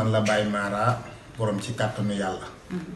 man la Baye Mara borom ci kàttanu yàlla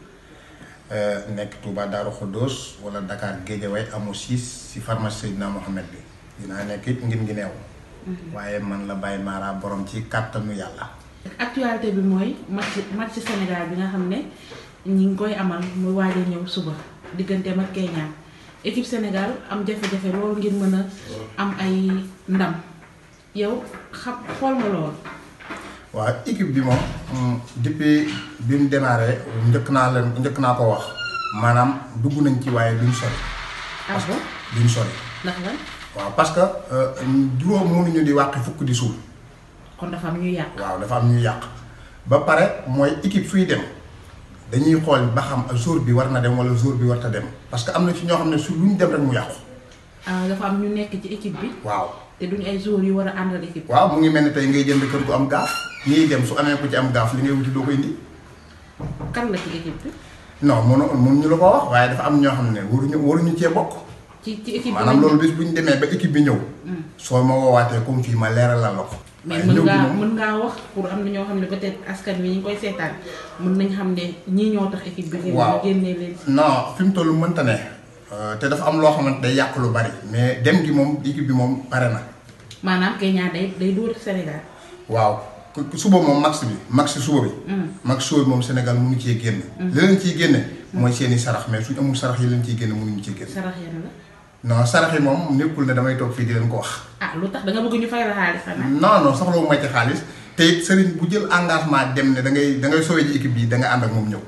nekk Touba Darou Khoudoss wala Dakar Guédiawaye amu siis si pharmacie Seydina Mohamed bi dinaa nekk it ngin ngi neew waaye man la Baye Mara borom ci kàttanu yàlla actualité bi mooy match match Sénégal bi nga xam ne ñi ngi koy amal muy waaj a ñëw suba digganteem ak Kenya équipe Sénégal am jafe-jafe loolu ngir mën a am ay ndam yow xam xool nga loolu. waaw équipe bi moom depuis bi mu démarré njëkk naa leen njëkk naa ko wax maanaam dugg nañ ci waaye duñ sori. ah bon duñ sori. ndax lan waaw parce que juróom mënuñu di wàqi fukk di suul. kon dafa am ñuy yàq. waaw dafa am ñuy yàq ba pare mooy équipe suy dem dañuy xool ba xam jour bi war na dem wala jour bi war ta dem parce que am na ci ñoo xam ne su lu ñu dem rek mu yàqu. ah dafa am ñu nekk ci équipe bi waaw. te duñ ay joueurs yu war a àndal équipe. waaw mu ngi mel ni tey ngay jënd kër gu am gaaf ñiy dem su amee ku ci am gaaf li ngay wuti doo ko indi. kan la ci équipe bi. non mënu mënuñu la ko wax waaye dafa am ñoo xam ne waruñu waruñu cee bokk. ci ci équipe bi maanaam loolu bis bu ñu demee ba équipe bi ñëw. soo ma woowaatee comme fii ma leeralal la ko. mais waaye mën ñëw gi ngaa moom mën ngaa wax pour am na ñoo xam ne peut-être askan wi ñu ngi koy seetaan mën nañ xam ne ñii ñoo tax équipe bi. waaw génnee leen. non fi mu toll mënta ne. te dafa am loo xamante day yàq lu bari. mais dem gi moom équipe bi moom pare na. maanaam Kenya day day dóor Sénégal. waaw ku- suba moom max bi max suba bi. max suba bi moom Sénégal mënu cee génn. li leen ciy génne. mooy seen i sarax mais suñ amul sarax yi leen ciy génne mënuñu cee génn. sarax yan la. non sarax yi moom nekkul ne damay toog fii di leen ko wax. ah lu tax da nga bëgg ñu fay la xaalis xanaa. non non soxla wu ma ci xaalis te it sëriñ bu jël engagement dem ne da ngay da ngay sauver ji équipe bi da nga ànd ak moom ñëw.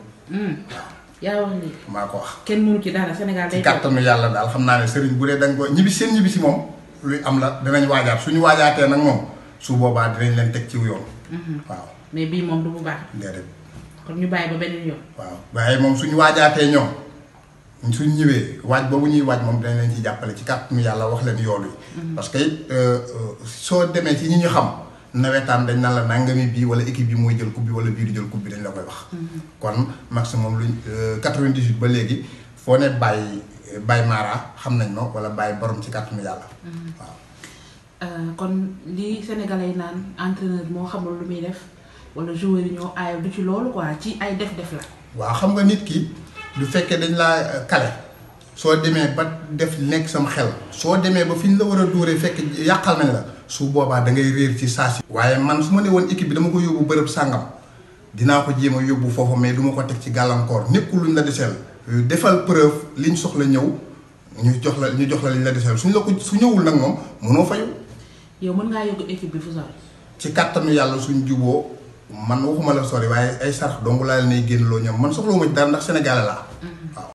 yaa wax lii maa ko wax. kenn mënu ci dara Sénégal ci day toog. kàttanu yàlla daal xam naa ne sëriñ bu dee da nga ko ñibbi seen ñibbi si moom luy am la dinañ waajaat suñu waajaatee nag moom su boobaa dinañ leen teg ci yoon. waaw mais bii moom du bu baax déedéet kon ñu bàyyi ba beneen yoon. waaw waaye moom suñu waajaatee ñoom suñ ñëwee waaj boobu ñuy waaj moom dinañ leen ci jàppale ci kàttanu yàlla wax leen yoon wi. parce que it soo demee ci ñi ñu xam nawetaan dañ naan la nangami bii wala équipe bi mooy jël coupe bi wala bii du jël coupe bi dañ la koy wax. kon maximum luñ 98 ba léegi foo ne bàyyi bàyyi Mara xam nañ ma wala bàyyi borom ci kàttanu yàlla. waaw. Euh, kon li Sénégalais yi naan entraîneur moo xamul lu muy def wala joueur yi ñoo aayal du ci loolu quoi ci ay def-def la. waaw xam nga nit ki du fekkee dañ laa kale soo demee ba def nekk sam xel soo demee ba fi ñu la war a dóoree fekk yàqal nañ la su boobaa da ngay réer ci saa si. waaye man su ma ne woon équipe bi dama ko yóbbu bërëb sàngam dinaa ko jéem a yóbbu foofu mais du ma ko teg ci gàllankoor nekkul luñ la deseel defal preuve liñ soxla ñëw ñu jox la ñu jox la liñ la deseel suñ la ko su ñëwul nag moom mënoo fayu yow mën ngaa yóbbu équipe bi fu sori. ci kàttanu yàlla suñ juboo man waxuma la sori waaye ay sarax dong laa leen ay génn loo ñoom man soxlawuma ci dara ndax sénégalais laa waaw